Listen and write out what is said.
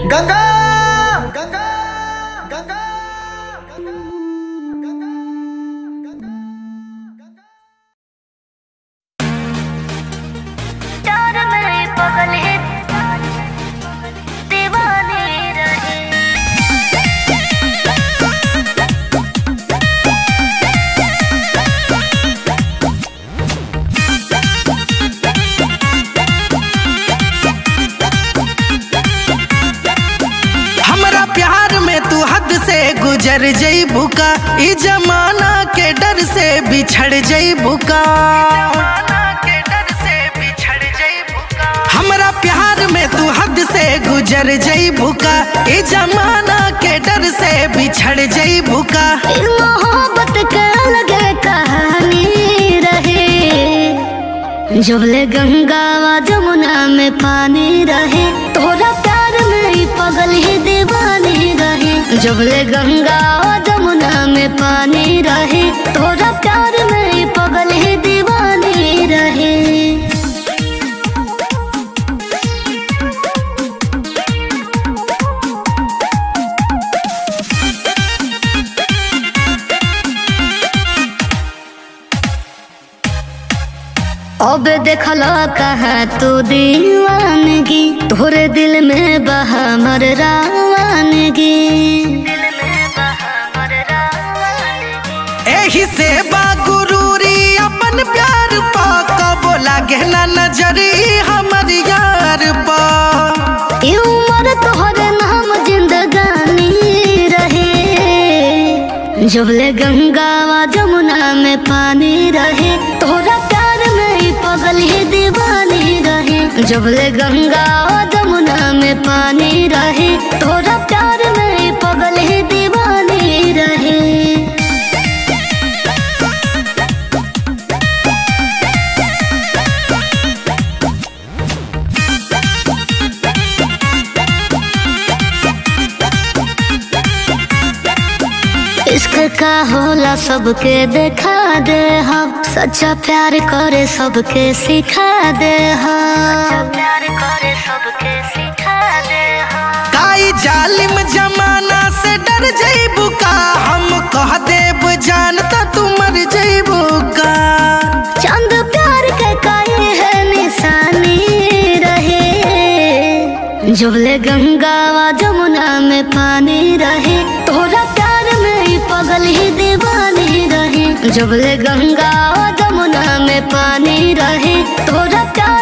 गंगा गंगा गंगा प्यार में पगल है दीवाने रहे हमरा प्यार में तू हद से गुजर जईबू का ई जमाना के डर से बिछड़ जईबू का हमरा प्यार में तू हद से गुजर जईबू का ई जमाना के डर से बिछड़ जईबू का फिर मोहब्बत के अलग कहानी रहे जबले गंगा व जमुना में पानी रहे तोरा प्यार में ही पगल ही दीवानी रहे जबले गंगा व जमुना में पानी रहे तोरा प्यार में ही पगल ही दीवानी रहे अब देखला कहाँ तू दीवानगी तोरे दिल में बहा मर रावानगी एही से बा गुरूरी अपन प्यार पा कबो लागे ना नजरी हमर यार पा ई उम्र तोहरे नाम जिंदगानी रहे जबले गंगा व जमुना में पानी रहे तोरा प्यार में ही पगल ही दीवानी रहे जबले गंगा व जमुना में पानी रहे तोरा प्यार में ही पगल ही दीवानी रहे इश्क का होला सबके देखा दे हम सच्चा प्यार करे सबके सिखा दे हम प्यार करे सबके सिखा दे हम काई जालिम जमाना से डर जईबू का हम कह देब जानता तू मर जईबू का चंद प्यार के काहे है निशानी रहे जबले गंगा व जमुना में पानी रहे तोरा प्यार में ही पगल ही दीवानी रहे जबले गंगा व जमुना में पानी रहे तोरा प्यार